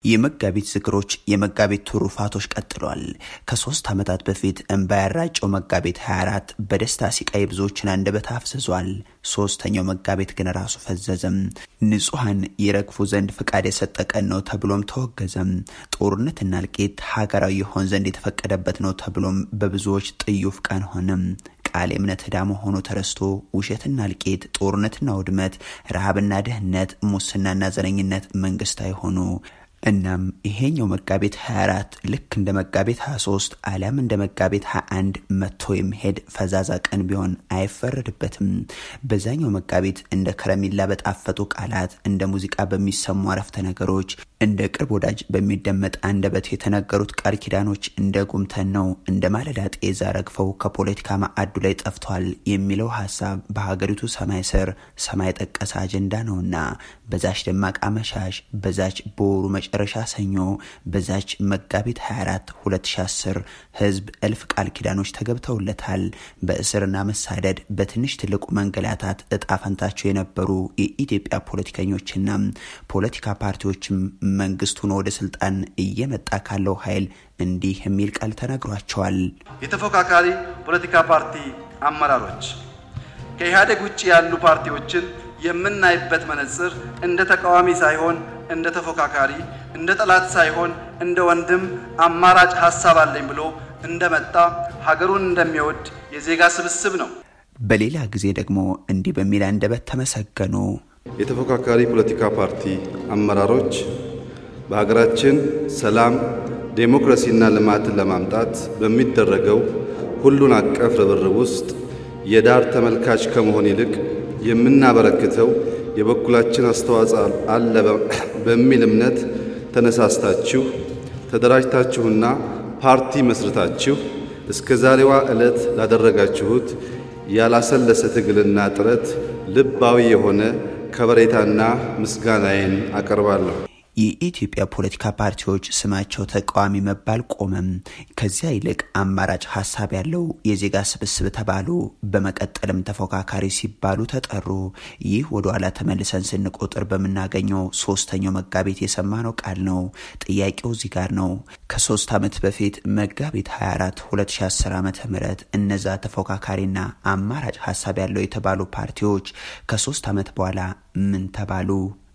የመጋቢት ዝክሮች የመጋቢት ትሩፋቶች ቀጥሏል። ከሶስት ዓመታት በፊት እንባ ያራጨው መጋቢት 24 በደስታ ሲቃ የብዙዎችን አንደበት አፍዝዟል። ሶስተኛው መጋቢት ግን ራሱ ፈዘዘም። ንጹሐን ይረግፉ ዘንድ ፍቃድ የሰጠ ቀን ነው ተብሎም ተወገዘም። ጦርነትና እልቂት ሀገራዊ የሆን ዘንድ የተፈቀደበት ነው ተብሎም በብዙዎች ጥዩፍ ቀን ሆነም። ቃል የእምነት ዕዳ መሆኑ ተረስቶ ውሸትና እልቂት፣ ጦርነትና ውድመት፣ ረሃብና ድህነት፣ ሙስናና ዘረኝነት መንግስት አይሆኑ። እናም ይሄኛው መጋቢት 24 ልክ እንደ መጋቢት 23 አሊያም እንደ መጋቢት 21 መጥቶ የሚሄድ ፈዛዛ ቀን ቢሆን አይፈረድበትም። በዛኛው መጋቢት እንደ ከረሜላ በጣፈጡ ቃላት፣ እንደ ሙዚቃ በሚሰሙ አረፍተ ነገሮች፣ እንደ ቅርብ ወዳጅ በሚደመጥ አንደበት የተነገሩት ቃል ኪዳኖች እንደ ጉምተን ነው እንደ ማለዳ ጤዛ ረግፈው ከፖለቲካ ማዕዱ ላይ ጠፍቷል የሚለው ሀሳብ በሀገሪቱ ሰማይ ስር ሰማይ ጠቀሰ አጀንዳ ነውና በዛች ደማቅ አመሻሽ በዛች በወሩ መጨረሻ ሰኞ በዛች መጋቢት 24 2010 ህዝብ እልፍ ቃል ኪዳኖች ተገብተውለታል። በእስርና መሳደድ በትንሽ ትልቁ መንገላታት እጣ ፈንታቸው የነበሩ የኢትዮጵያ ፖለቲከኞችና ፖለቲካ ፓርቲዎችም መንግስቱን ወደ ስልጣን እየመጣ ካለው ኃይል እንዲህ የሚል ቃል ተነግሯቸዋል። የተፎካካሪ ፖለቲካ ፓርቲ አመራሮች ከኢህአዴግ ውጭ ያሉ ፓርቲዎችን የምናይበት መነጽር እንደ ተቃዋሚ ሳይሆን እንደ ተፎካካሪ፣ እንደ ጠላት ሳይሆን እንደ ወንድም አማራጭ ሀሳብ አለኝ ብሎ እንደመጣ ሀገሩን እንደሚወድ የዜጋ ስብስብ ነው። በሌላ ጊዜ ደግሞ እንዲህ በሚል አንደበት ተመሰገኑ። የተፎካካሪ ፖለቲካ ፓርቲ አመራሮች በሀገራችን ሰላም፣ ዴሞክራሲና ልማትን ለማምጣት በሚደረገው ሁሉን አቀፍ ርብርብ ውስጥ የዳር ተመልካች ከመሆን ይልቅ የምናበረክተው የበኩላችን አስተዋጽኦ አለ በሚል እምነት ተነሳስታችሁ ተደራጅታችሁና ፓርቲ መስርታችሁ እስከ ዛሬዋ ዕለት ላደረጋችሁት ያላሰለሰ ትግልና ጥረት ልባዊ የሆነ ከበሬታና ምስጋናዬን አቀርባለሁ። የኢትዮጵያ ፖለቲካ ፓርቲዎች ስማቸው ተቃዋሚ መባል ቆመም። ከዚያ ይልቅ አማራጭ ሀሳብ ያለው የዜጋ ስብስብ ተባሉ። በመቀጠልም ተፎካካሪ ሲባሉ ተጠሩ። ይህ ወደ ኋላ ተመልሰን ስንቆጥር በምናገኘው ሶስተኛው መጋቢት የሰማነው ቃል ነው። ጥያቄው እዚህ ጋር ነው። ከሶስት ዓመት በፊት መጋቢት 24 2010 ዓ ም እነዛ ተፎካካሪና አማራጭ ሀሳብ ያለው የተባሉ ፓርቲዎች ከሶስት ዓመት በኋላ ምን ተባሉ?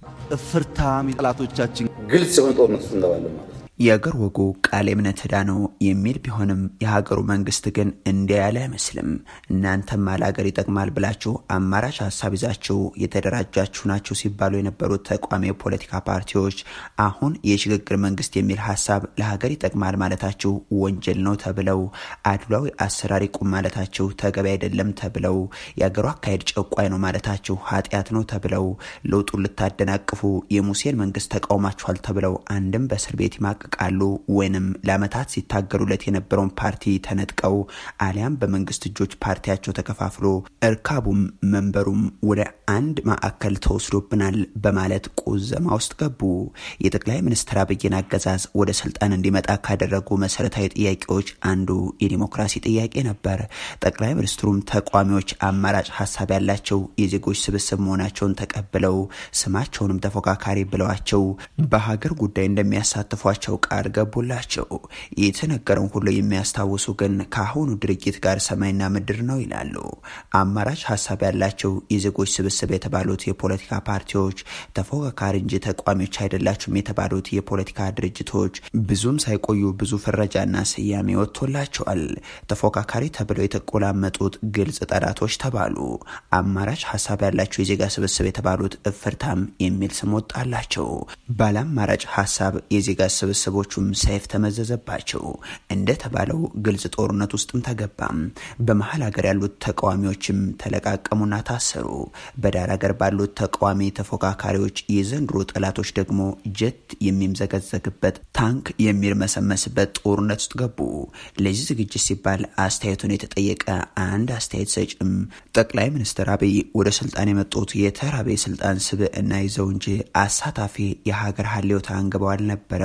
እፍርታም የጠላቶቻችን ግልጽ የሆነ ጦርነት ውስጥ እንገባለን ማለት ነው። የአገር ወጉ ቃል የእምነት ዕዳ ነው የሚል ቢሆንም የሀገሩ መንግስት ግን እንዲያ ያለ አይመስልም። እናንተም አለሀገር ይጠቅማል ብላችሁ አማራጭ ሀሳብ ይዛችሁ የተደራጃችሁ ናችሁ ሲባሉ የነበሩት ተቋሚ የፖለቲካ ፓርቲዎች አሁን የሽግግር መንግስት የሚል ሀሳብ ለሀገር ይጠቅማል ማለታችሁ ወንጀል ነው ተብለው፣ አድሏዊ አሰራር ይቁም ማለታችሁ ተገቢ አይደለም ተብለው፣ የአገሩ አካሄድ ጨቋይ ነው ማለታችሁ ኃጢአት ነው ተብለው፣ ለውጡን ልታደናቅፉ የሙሴን መንግስት ተቃውማችኋል ተብለው አንድም በእስር ቤት ይማቅ ቃሉ ወይንም ለአመታት ሲታገሉለት የነበረውን ፓርቲ ተነጥቀው አሊያም በመንግስት እጆች ፓርቲያቸው ተከፋፍሎ እርካቡም መንበሩም ወደ አንድ ማዕከል ተወስዶብናል በማለት ቁዘማ ውስጥ ገቡ። የጠቅላይ ሚኒስትር አብይን አገዛዝ ወደ ስልጣን እንዲመጣ ካደረጉ መሰረታዊ ጥያቄዎች አንዱ የዲሞክራሲ ጥያቄ ነበር። ጠቅላይ ሚኒስትሩም ተቋሚዎች አማራጭ ሀሳብ ያላቸው የዜጎች ስብስብ መሆናቸውን ተቀብለው ስማቸውንም ተፎካካሪ ብለዋቸው በሀገር ጉዳይ እንደሚያሳትፏቸው ቃል ገቡላቸው። የተነገረውን ሁሉ የሚያስታውሱ ግን ከአሁኑ ድርጊት ጋር ሰማይና ምድር ነው ይላሉ። አማራጭ ሀሳብ ያላቸው የዜጎች ስብስብ የተባሉት የፖለቲካ ፓርቲዎች ተፎካካሪ እንጂ ተቋሚዎች አይደላችሁም የተባሉት የፖለቲካ ድርጅቶች ብዙም ሳይቆዩ ብዙ ፍረጃና ስያሜ ወጥቶላቸዋል። ተፎካካሪ ተብለው የተቆላመጡት ግልጽ ጠላቶች ተባሉ። አማራጭ ሀሳብ ያላቸው የዜጋ ስብስብ የተባሉት እፍርታም የሚል ስም ወጣላቸው። ባለ አማራጭ ሀሳብ የዜጋ ስብስቦቹም ሰይፍ ተመዘዘባቸው። እንደተባለው ግልጽ ጦርነት ውስጥም ተገባም። በመሀል ሀገር ያሉት ተቃዋሚዎችም ተለቃቀሙና ታሰሩ። በዳር ሀገር ባሉት ተቃዋሚ ተፎካካሪዎች የዘንድሮ ጠላቶች ደግሞ ጀት የሚምዘገዘግበት ታንክ የሚርመሰመስበት ጦርነት ውስጥ ገቡ። ለዚህ ዝግጅት ሲባል አስተያየቱን የተጠየቀ አንድ አስተያየት ሰጭም ጠቅላይ ሚኒስትር አብይ ወደ ስልጣን የመጡት የተራቤ ስልጣን ስብዕና ይዘው እንጂ አሳታፊ የሀገር ሀሌውታ አንግበው አልነበረም።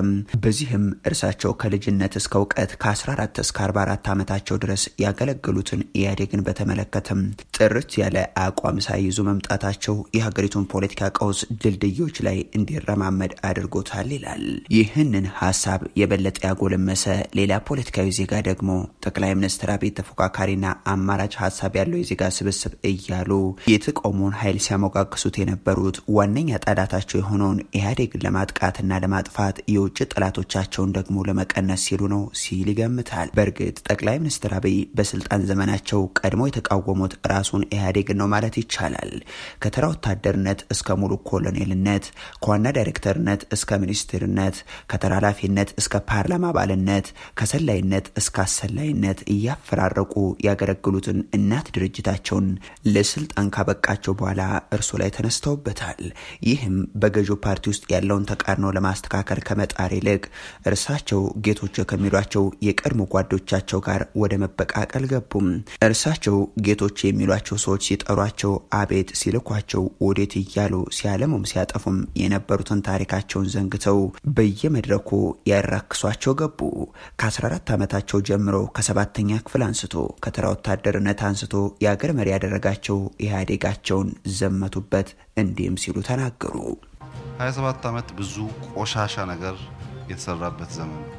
በዚህም እርሳቸው ከልጅነት እስከ እውቀት ከ14 እስከ 44 ዓመታቸው ድረስ ያገለገሉትን ኢህአዴግን በተመለከተም ጥርት ያለ አቋም ሳይይዙ መምጣታቸው የሀገሪቱን ፖለቲካ ቀውስ ድልድዮች ላይ እንዲረማመድ አድርጎታል ይላል። ይህንን ሀሳብ የበለጠ ያጎለመሰ ሌላ ፖለቲካዊ ዜጋ ደግሞ ጠቅላይ ሚኒስትር አብይ ተፎካካሪና አማራጭ ሀሳብ ያለው የዜጋ ስብስብ እያሉ የተቃውሞውን ኃይል ሲያሞጋግሱት የነበሩት ዋነኛ ጠላታቸው የሆነውን ኢህአዴግን ለማጥቃትና ለማጥፋት የውጭ ጠላቶቻቸውን ደግሞ ለመቀነስ ሲሉ ነው ሲል ይገምታል። በእርግጥ ጠቅላይ ሚኒስትር አብይ በስልጣን ዘመናቸው ቀድሞ የተቃወሙት ራሱን ኢህአዴግን ነው ማለት ይቻላል። ከተራ ወታደርነት እስከ ሙሉ ኮሎኔልነት፣ ከዋና ዳይሬክተርነት እስከ ሚኒስትርነት፣ ከተራ ኃላፊነት እስከ ፓርላማ አባልነት፣ ከሰላይነት እስከ አሰላይነት እያፈራረቁ ያገለግሉትን እናት ድርጅታቸውን ለስልጣን ካበቃቸው በኋላ እርሱ ላይ ተነስተውበታል። ይህም በገዢው ፓርቲ ውስጥ ያለውን ተቃርኖ ለማስተካከል ከመጣር ይልቅ እርሳቸው ጌቶች ከሚሏቸው የቀድሞ ጓዶቻቸው ጋር ወደ መበቃቀል ገቡም። እርሳቸው ጌቶች የሚሏቸው ሰዎች ሲጠሯቸው አቤት፣ ሲልኳቸው ወዴት እያሉ ሲያለሙም ሲያጠፉም የነበሩትን ታሪካቸውን ዘንግተው በየመድረኩ ያራክሷቸው ገቡ። ከ14 ዓመታቸው ጀምሮ ከሰባተኛ ክፍል አንስቶ ከተራ ወታደርነት አንስቶ የአገር መሪ ያደረጋቸው ኢህአዴጋቸውን ዘመቱበት። እንዲህም ሲሉ ተናገሩ። 27 ዓመት ብዙ ቆሻሻ ነገር የተሰራበት ዘመን ነው።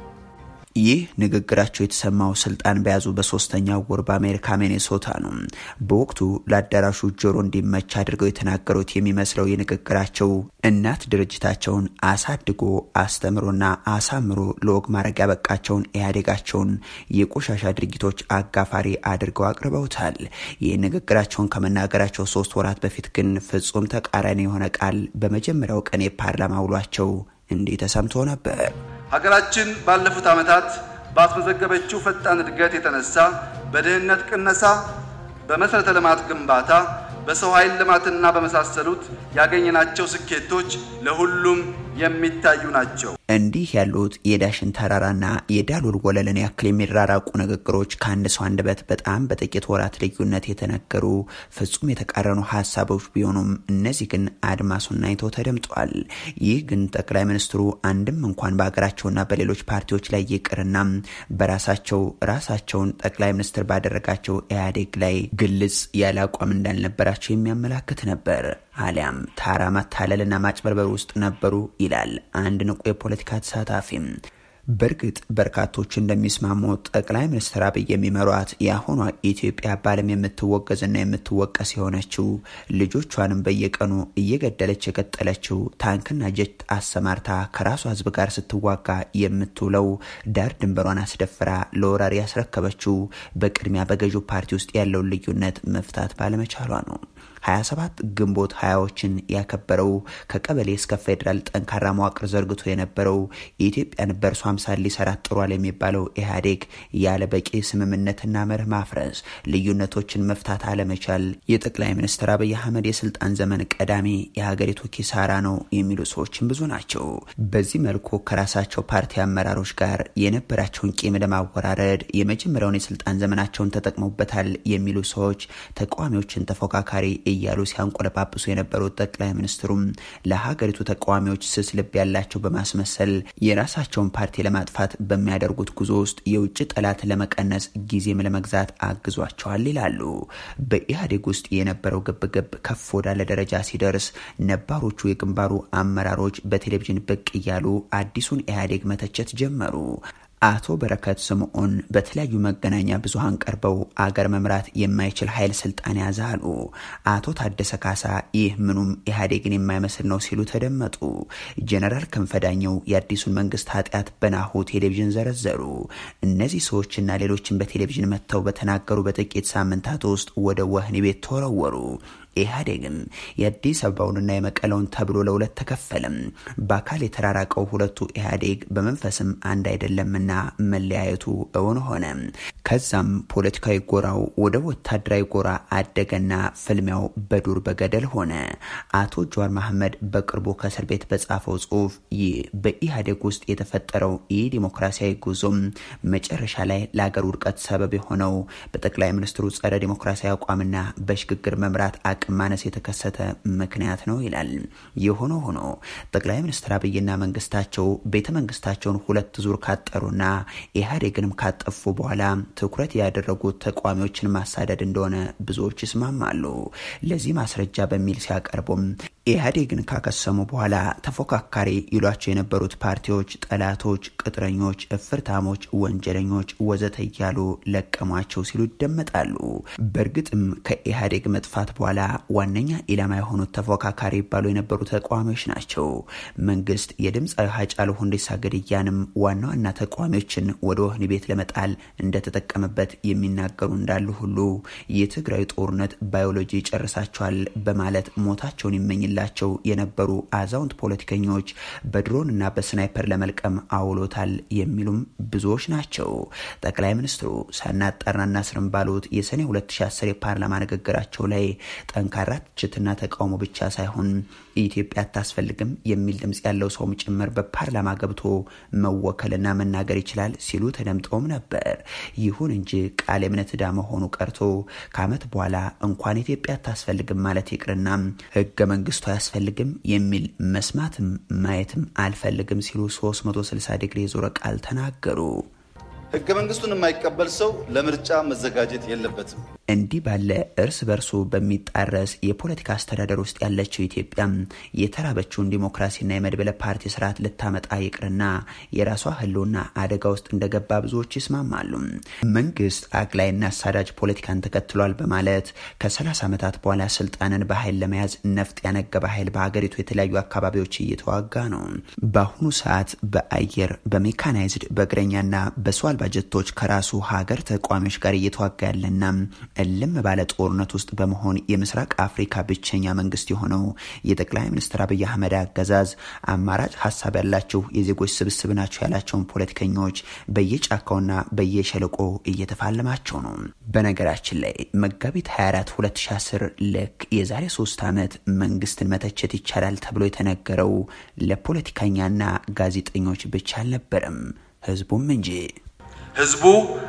ይህ ንግግራቸው የተሰማው ስልጣን በያዙ በሶስተኛው ወር በአሜሪካ ሚኔሶታ ነው። በወቅቱ ለአዳራሹ ጆሮ እንዲመች አድርገው የተናገሩት የሚመስለው የንግግራቸው እናት ድርጅታቸውን አሳድጎ አስተምሮና አሳምሮ ለወግ ማድረግ ያበቃቸውን ኢህአዴጋቸውን የቆሻሻ ድርጊቶች አጋፋሪ አድርገው አቅርበውታል። ይህ ንግግራቸውን ከመናገራቸው ሶስት ወራት በፊት ግን ፍጹም ተቃራኒ የሆነ ቃል በመጀመሪያው ቀን የፓርላማ ውሏቸው እንዲህ ተሰምቶ ነበር። ሀገራችን ባለፉት ዓመታት ባስመዘገበችው ፈጣን እድገት የተነሳ በድህነት ቅነሳ፣ በመሠረተ ልማት ግንባታ፣ በሰው ኃይል ልማትና በመሳሰሉት ያገኘናቸው ስኬቶች ለሁሉም የሚታዩ ናቸው። እንዲህ ያሉት የዳሽን ተራራና የዳሎል ወለልን ያክል የሚራራቁ ንግግሮች ከአንድ ሰው አንደበት በጣም በጥቂት ወራት ልዩነት የተነገሩ ፍጹም የተቃረኑ ሀሳቦች ቢሆኑም እነዚህ ግን አድማሱን አይተው ተደምጧል። ይህ ግን ጠቅላይ ሚኒስትሩ አንድም እንኳን በሀገራቸውና በሌሎች ፓርቲዎች ላይ ይቅርና በራሳቸው ራሳቸውን ጠቅላይ ሚኒስትር ባደረጋቸው ኢህአዴግ ላይ ግልጽ ያለ አቋም እንዳልነበራቸው የሚያመላክት ነበር። አሊያም ታራ ማታለልና ማጭበርበር ውስጥ ነበሩ ይላል አንድ ንቁ የፖለቲካ ተሳታፊም። በእርግጥ በርካቶች እንደሚስማሙት ጠቅላይ ሚኒስትር አብይ የሚመሯት የአሁኗ ኢትዮጵያ በዓለም የምትወገዝና የምትወቀስ የሆነችው ልጆቿንም በየቀኑ እየገደለች የቀጠለችው ታንክና ጀት አሰማርታ ከራሷ ሕዝብ ጋር ስትዋጋ የምትውለው ዳር ድንበሯን አስደፍራ ለወራሪ ያስረከበችው በቅድሚያ በገዢው ፓርቲ ውስጥ ያለውን ልዩነት መፍታት ባለመቻሏ ነው። 27 ግንቦት ሀያዎችን ያከበረው ከቀበሌ እስከ ፌዴራል ጠንካራ መዋቅር ዘርግቶ የነበረው የኢትዮጵያን በእርሷ አምሳል ሊሰራት ጥሯል የሚባለው ኢህአዴግ ያለ በቂ ስምምነትና መርህ ማፍረስ፣ ልዩነቶችን መፍታት አለመቻል የጠቅላይ ሚኒስትር አብይ አህመድ የስልጣን ዘመን ቀዳሚ የሀገሪቱ ኪሳራ ነው የሚሉ ሰዎችም ብዙ ናቸው። በዚህ መልኩ ከራሳቸው ፓርቲ አመራሮች ጋር የነበራቸውን ቂም ለማወራረድ የመጀመሪያውን የስልጣን ዘመናቸውን ተጠቅመውበታል የሚሉ ሰዎች ተቃዋሚዎችን ተፎካካሪ እያሉ ሲያንቆለጳጵሱ የነበሩት ጠቅላይ ሚኒስትሩም ለሀገሪቱ ተቃዋሚዎች ስስ ልብ ያላቸው በማስመሰል የራሳቸውን ፓርቲ ለማጥፋት በሚያደርጉት ጉዞ ውስጥ የውጭ ጠላት ለመቀነስ ጊዜም ለመግዛት አግዟቸዋል ይላሉ። በኢህአዴግ ውስጥ የነበረው ግብግብ ከፍ ወዳለ ደረጃ ሲደርስ ነባሮቹ የግንባሩ አመራሮች በቴሌቪዥን ብቅ እያሉ አዲሱን ኢህአዴግ መተቸት ጀመሩ። አቶ በረከት ስምዖን በተለያዩ መገናኛ ብዙሃን ቀርበው አገር መምራት የማይችል ኃይል ስልጣን ያዘ አሉ። አቶ ታደሰ ካሳ ይህ ምኑም ኢህአዴግን የማይመስል ነው ሲሉ ተደመጡ። ጀነራል ክንፈዳኘው የአዲሱን መንግስት ኃጢአት በናሁ ቴሌቪዥን ዘረዘሩ። እነዚህ ሰዎችና ሌሎችን በቴሌቪዥን መጥተው በተናገሩ በጥቂት ሳምንታት ውስጥ ወደ ወህኒ ቤት ተወረወሩ። ኢህአዴግም የአዲስ አበባውንና የመቀለውን ተብሎ ለሁለት ተከፈለም። በአካል የተራራቀው ሁለቱ ኢህአዴግ በመንፈስም አንድ አይደለምና መለያየቱ እውን ሆነ። ከዛም ፖለቲካዊ ጎራው ወደ ወታደራዊ ጎራ አደገና ፍልሚያው በዱር በገደል ሆነ። አቶ ጀዋር መሐመድ በቅርቡ ከእስር ቤት በጻፈው ጽሁፍ ይህ በኢህአዴግ ውስጥ የተፈጠረው ይህ ዲሞክራሲያዊ ጉዞም መጨረሻ ላይ ለአገር ውድቀት ሰበብ የሆነው በጠቅላይ ሚኒስትሩ ጸረ ዲሞክራሲያዊ አቋምና በሽግግር መምራት አቅ አቅም ማነስ የተከሰተ ምክንያት ነው ይላል። የሆነ ሆኖ ጠቅላይ ሚኒስትር አብይና መንግስታቸው ቤተ መንግስታቸውን ሁለት ዙር ካጠሩና ኢህአዴግንም ካጠፉ በኋላ ትኩረት ያደረጉት ተቃዋሚዎችን ማሳደድ እንደሆነ ብዙዎች ይስማማሉ። ለዚህ ማስረጃ በሚል ሲያቀርቡም ኢህአዴግን ካከሰሙ በኋላ ተፎካካሪ ይሏቸው የነበሩት ፓርቲዎች ጠላቶች፣ ቅጥረኞች፣ እፍርታሞች፣ ወንጀለኞች ወዘተ እያሉ ለቀሟቸው ሲሉ ይደመጣሉ። በእርግጥም ከኢህአዴግ መጥፋት በኋላ ዋነኛ ኢላማ የሆኑት ተፎካካሪ ይባሉ የነበሩ ተቃዋሚዎች ናቸው። መንግስት የድምፃዊ ሃጫሉ ሁንዴሳ ግድያንም ዋና ዋና ተቃዋሚዎችን ወደ ወህኒ ቤት ለመጣል እንደተጠቀመበት የሚናገሩ እንዳሉ ሁሉ የትግራይ ጦርነት ባዮሎጂ ይጨርሳቸዋል በማለት ሞታቸውን ይመኝላል ላቸው የነበሩ አዛውንት ፖለቲከኞች በድሮን እና በስናይፐር ለመልቀም አውሎታል የሚሉም ብዙዎች ናቸው። ጠቅላይ ሚኒስትሩ ሳናጣራ እናስርም ባሉት የሰኔ 2010 የፓርላማ ንግግራቸው ላይ ጠንካራ ትችትና ተቃውሞ ብቻ ሳይሆን ኢትዮጵያ አታስፈልግም የሚል ድምጽ ያለው ሰውም ጭምር በፓርላማ ገብቶ መወከልና መናገር ይችላል ሲሉ ተደምጠውም ነበር። ይሁን እንጂ ቃል የእምነት ዕዳ መሆኑ ቀርቶ ከዓመት በኋላ እንኳን ኢትዮጵያ አታስፈልግም ማለት ይቅርና ህገ መንግስቱ አያስፈልግም የሚል መስማትም ማየትም አልፈልግም ሲሉ 360 ዲግሪ የዞረ ቃል ተናገሩ። ህገ መንግስቱን የማይቀበል ሰው ለምርጫ መዘጋጀት የለበትም። እንዲህ ባለ እርስ በርሱ በሚጣረስ የፖለቲካ አስተዳደር ውስጥ ያለችው ኢትዮጵያ የተራበችውን ዲሞክራሲና የመድበለ ፓርቲ ስርዓት ልታመጣ ይቅርና የራሷ ህልውና አደጋ ውስጥ እንደገባ ብዙዎች ይስማማሉ። መንግስት አግላይና አሳዳጅ ፖለቲካን ተከትሏል በማለት ከ30 ዓመታት በኋላ ስልጣንን በኃይል ለመያዝ ነፍጥ ያነገበ ኃይል በሀገሪቱ የተለያዩ አካባቢዎች እየተዋጋ ነው። በአሁኑ ሰዓት በአየር በሜካናይዝድ በእግረኛና በሰው አልባ ጀቶች ከራሱ ሀገር ተቋሚዎች ጋር እየተዋጋ ያለና እልም ባለ ጦርነት ውስጥ በመሆን የምስራቅ አፍሪካ ብቸኛ መንግስት የሆነው የጠቅላይ ሚኒስትር አብይ አህመድ አገዛዝ አማራጭ ሀሳብ ያላቸው የዜጎች ስብስብ ናቸው ያላቸውን ፖለቲከኞች በየጫካውና በየሸለቆ እየተፋለማቸው ነው። በነገራችን ላይ መጋቢት 24 2010 ልክ የዛሬ ሶስት ዓመት መንግስትን መተቸት ይቻላል ተብሎ የተነገረው ለፖለቲከኛና ጋዜጠኞች ብቻ አልነበረም፣ ህዝቡም እንጂ። ህዝቡ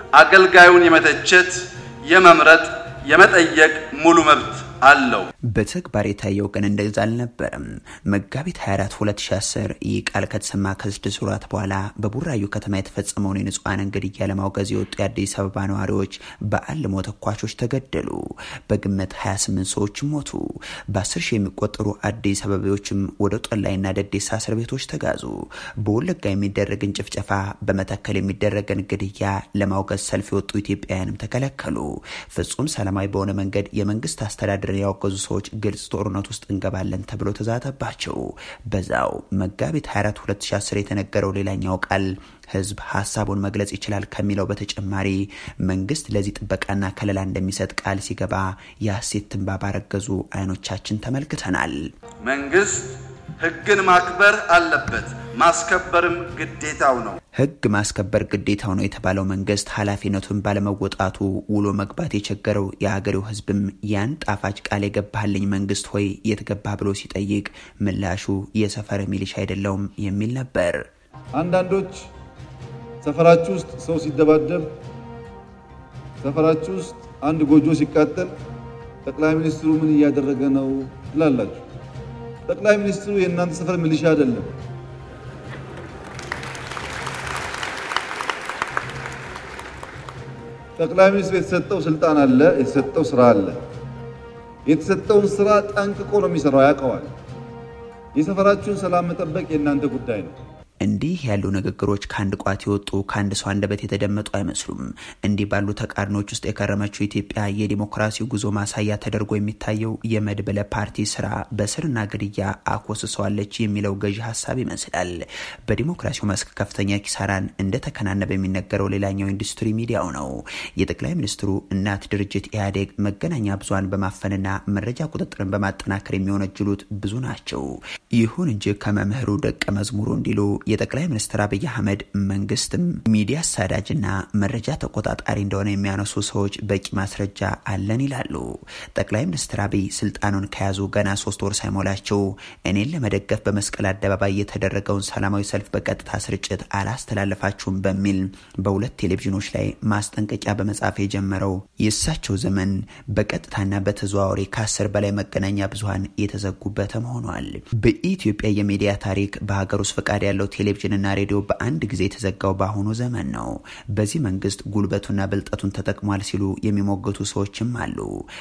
አገልጋዩን የመተቸት የመምረጥ የመጠየቅ ሙሉ መብት አለው። በተግባር የታየው ግን እንደዛ አልነበረም። መጋቢት 24 2010 ይህ ቃል ከተሰማ ከስድስት ወራት በኋላ በቡራዩ ከተማ የተፈጸመውን የንጹሐንን ግድያ ለማውገዝ የወጡ የአዲስ አበባ ነዋሪዎች በአልሞ ተኳሾች ተገደሉ። በግምት 28 ሰዎችም ሞቱ። በ10 ሺህ የሚቆጠሩ አዲስ አበባዎችም ወደ ጦላይና ደዴሳ እስር ቤቶች ተጋዙ። በወለጋ የሚደረግን ጭፍጨፋ፣ በመተከል የሚደረግን ግድያ ለማውገዝ ሰልፍ የወጡ ኢትዮጵያውያንም ተከለከሉ። ፍጹም ሰላማዊ በሆነ መንገድ የመንግስት አስተዳደር ያወገዙ ሰዎች ግልጽ ጦርነት ውስጥ እንገባለን ተብሎ ተዛተባቸው። በዛው መጋቢት 24 2010 የተነገረው ሌላኛው ቃል ህዝብ ሀሳቡን መግለጽ ይችላል ከሚለው በተጨማሪ መንግስት ለዚህ ጥበቃና ከለላ እንደሚሰጥ ቃል ሲገባ የሐሴት ትንባ ባረገዙ አይኖቻችን ተመልክተናል። መንግስት ህግን ማክበር አለበት፣ ማስከበርም ግዴታው ነው። ህግ ማስከበር ግዴታው ነው የተባለው መንግስት ኃላፊነቱን ባለመወጣቱ ውሎ መግባት የቸገረው የሀገሬው ህዝብም ያን ጣፋጭ ቃል የገባህልኝ መንግስት ሆይ የት ገባህ ብሎ ሲጠይቅ ምላሹ የሰፈር ሚሊሻ አይደለውም የሚል ነበር። አንዳንዶች ሰፈራችሁ ውስጥ ሰው ሲደባደብ፣ ሰፈራችሁ ውስጥ አንድ ጎጆ ሲቃጠል ጠቅላይ ሚኒስትሩ ምን እያደረገ ነው ትላላችሁ። ጠቅላይ ሚኒስትሩ የእናንተ ሰፈር ሚሊሻ አይደለም። ጠቅላይ ሚኒስትሩ የተሰጠው ስልጣን አለ፣ የተሰጠው ስራ አለ። የተሰጠውን ስራ ጠንቅቆ ነው የሚሰራው፣ ያውቀዋል። የሰፈራችሁን ሰላም መጠበቅ የእናንተ ጉዳይ ነው። እንዲህ ያሉ ንግግሮች ከአንድ ቋት የወጡ ከአንድ ሰው አንደበት የተደመጡ አይመስሉም። እንዲህ ባሉ ተቃርኖች ውስጥ የከረመችው ኢትዮጵያ የዲሞክራሲ ጉዞ ማሳያ ተደርጎ የሚታየው የመድበለ ፓርቲ ስራ በስርና ግድያ አኮስሰዋለች የሚለው ገዢ ሀሳብ ይመስላል። በዲሞክራሲው መስክ ከፍተኛ ኪሳራን እንደተከናነበ የሚነገረው ሌላኛው ኢንዱስትሪ ሚዲያው ነው። የጠቅላይ ሚኒስትሩ እናት ድርጅት ኢህአዴግ መገናኛ ብዙሃን በማፈንና መረጃ ቁጥጥርን በማጠናከር የሚወነጅሉት ብዙ ናቸው። ይሁን እንጂ ከመምህሩ ደቀ መዝሙሩ እንዲሉ የጠቅላይ ሚኒስትር አብይ አህመድ መንግስትም ሚዲያ አሳዳጅና መረጃ ተቆጣጣሪ እንደሆነ የሚያነሱ ሰዎች በቂ ማስረጃ አለን ይላሉ። ጠቅላይ ሚኒስትር አብይ ስልጣኑን ከያዙ ገና ሶስት ወር ሳይሞላቸው እኔን ለመደገፍ በመስቀል አደባባይ የተደረገውን ሰላማዊ ሰልፍ በቀጥታ ስርጭት አላስተላለፋችሁም በሚል በሁለት ቴሌቪዥኖች ላይ ማስጠንቀቂያ በመጻፍ የጀመረው የእሳቸው ዘመን በቀጥታና በተዘዋዋሪ ከአስር በላይ መገናኛ ብዙኃን የተዘጉበትም ሆኗል። በኢትዮጵያ የሚዲያ ታሪክ በሀገር ውስጥ ፈቃድ ያለው ቴሌቪዥንና ሬዲዮ በአንድ ጊዜ የተዘጋው በአሁኑ ዘመን ነው። በዚህ መንግስት ጉልበቱና ብልጠቱን ተጠቅሟል ሲሉ የሚሞገቱ ሰዎችም አሉ።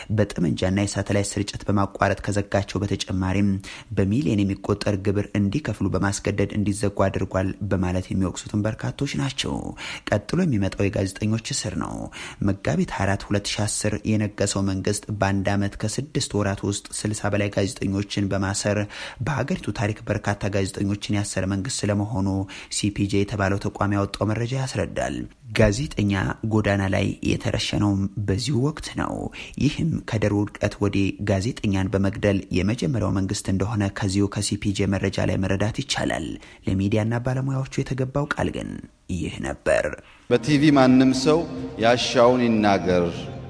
በጠመንጃና የሳተላይት ስርጭት በማቋረጥ ከዘጋቸው በተጨማሪም በሚሊዮን የሚቆጠር ግብር እንዲከፍሉ በማስገደድ እንዲዘጉ አድርጓል በማለት የሚወቅሱትን በርካቶች ናቸው። ቀጥሎ የሚመጣው የጋዜጠኞች እስር ነው። መጋቢት 24 2010 የነገሰው መንግስት በአንድ ዓመት ከስድስት ወራት ውስጥ 60 በላይ ጋዜጠኞችን በማሰር በሀገሪቱ ታሪክ በርካታ ጋዜጠኞችን ያሰረ መንግስት ስለመሆኑ ሲፒጄ የተባለው ተቋም ያወጣው መረጃ ያስረዳል። ጋዜጠኛ ጎዳና ላይ የተረሸነውም በዚሁ ወቅት ነው። ይህም ከደርግ ውድቀት ወዲህ ጋዜጠኛን በመግደል የመጀመሪያው መንግስት እንደሆነ ከዚሁ ከሲፒጄ መረጃ ላይ መረዳት ይቻላል። ለሚዲያና ባለሙያዎቹ የተገባው ቃል ግን ይህ ነበር። በቲቪ ማንም ሰው ያሻውን ይናገር፣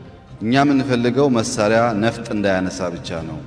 እኛ የምንፈልገው መሳሪያ ነፍጥ እንዳያነሳ ብቻ ነው።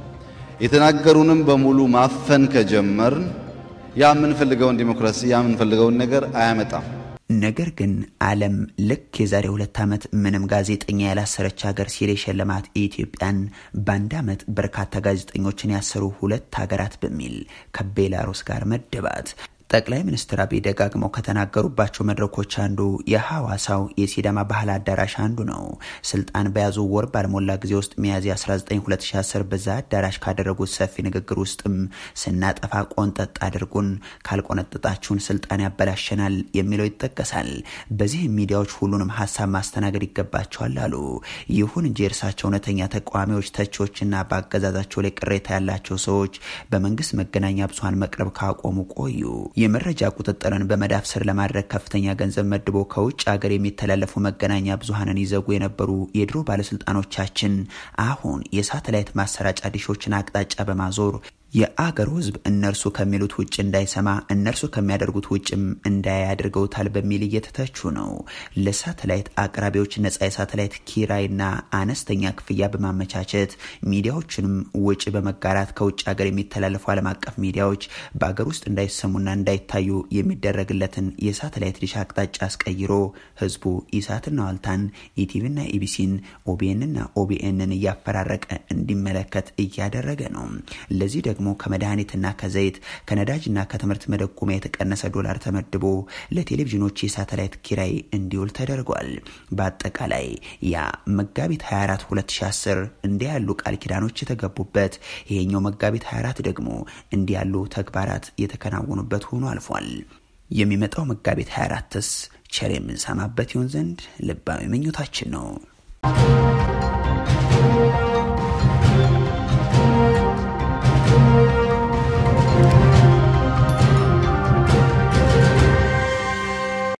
የተናገሩንም በሙሉ ማፈን ከጀመርን ያ የምንፈልገውን ዲሞክራሲ ያ የምንፈልገውን ነገር አያመጣም። ነገር ግን ዓለም ልክ የዛሬ ሁለት ዓመት ምንም ጋዜጠኛ ያላሰረች ሀገር ሲል የሸለማት ኢትዮጵያን በአንድ ዓመት በርካታ ጋዜጠኞችን ያሰሩ ሁለት ሀገራት በሚል ከቤላሩስ ጋር መደባት። ጠቅላይ ሚኒስትር አብይ ደጋግመው ከተናገሩባቸው መድረኮች አንዱ የሐዋሳው የሲዳማ ባህል አዳራሽ አንዱ ነው። ስልጣን በያዙ ወር ባልሞላ ጊዜ ውስጥ ሚያዝያ 19 2010 በዛ አዳራሽ ካደረጉት ሰፊ ንግግር ውስጥም ስናጠፋ ቆንጠጥ አድርጉን፣ ካልቆነጠጣችሁን ስልጣን ያበላሸናል የሚለው ይጠቀሳል። በዚህም ሚዲያዎች ሁሉንም ሀሳብ ማስተናገድ ይገባቸዋል አሉ። ይሁን እንጂ የእርሳቸው እውነተኛ ተቃዋሚዎች፣ ተቺዎችና በአገዛዛቸው ላይ ቅሬታ ያላቸው ሰዎች በመንግስት መገናኛ ብዙኃን መቅረብ ካቆሙ ቆዩ። የመረጃ ቁጥጥርን በመዳፍ ስር ለማድረግ ከፍተኛ ገንዘብ መድቦ ከውጭ ሀገር የሚተላለፉ መገናኛ ብዙኃንን ይዘጉ የነበሩ የድሮ ባለስልጣኖቻችን አሁን የሳተላይት ማሰራጫ ዲሾችን አቅጣጫ በማዞር የአገሩ ሕዝብ እነርሱ ከሚሉት ውጭ እንዳይሰማ እነርሱ ከሚያደርጉት ውጭም እንዳያይ አድርገውታል በሚል እየተተቹ ነው። ለሳተላይት አቅራቢዎች ነጻ የሳተላይት ኪራይና አነስተኛ ክፍያ በማመቻቸት ሚዲያዎችንም ውጭ በመጋራት ከውጭ ሀገር የሚተላለፉ ዓለም አቀፍ ሚዲያዎች በአገር ውስጥ እንዳይሰሙና እንዳይታዩ የሚደረግለትን የሳተላይት ዲሽ አቅጣጫ አስቀይሮ ሕዝቡ ኢሳትና ዋልታን፣ ኢቲቪና ኢቢሲን፣ ኦቢኤንና ኦቢኤንን እያፈራረቀ እንዲመለከት እያደረገ ነው። ለዚህ ደግሞ ከመድኃኒትና ከዘይት ከነዳጅና ከትምህርት መደጎሚያ የተቀነሰ ዶላር ተመድቦ ለቴሌቪዥኖች የሳተላይት ኪራይ እንዲውል ተደርጓል። በአጠቃላይ ያ መጋቢት 24 2010 እንዲህ ያሉ ቃል ኪዳኖች የተገቡበት፣ ይሄኛው መጋቢት 24 ደግሞ እንዲህ ያሉ ተግባራት የተከናወኑበት ሆኖ አልፏል። የሚመጣው መጋቢት 24ስ ቸር የምንሰማበት ይሆን ዘንድ ልባዊ ምኞታችን ነው።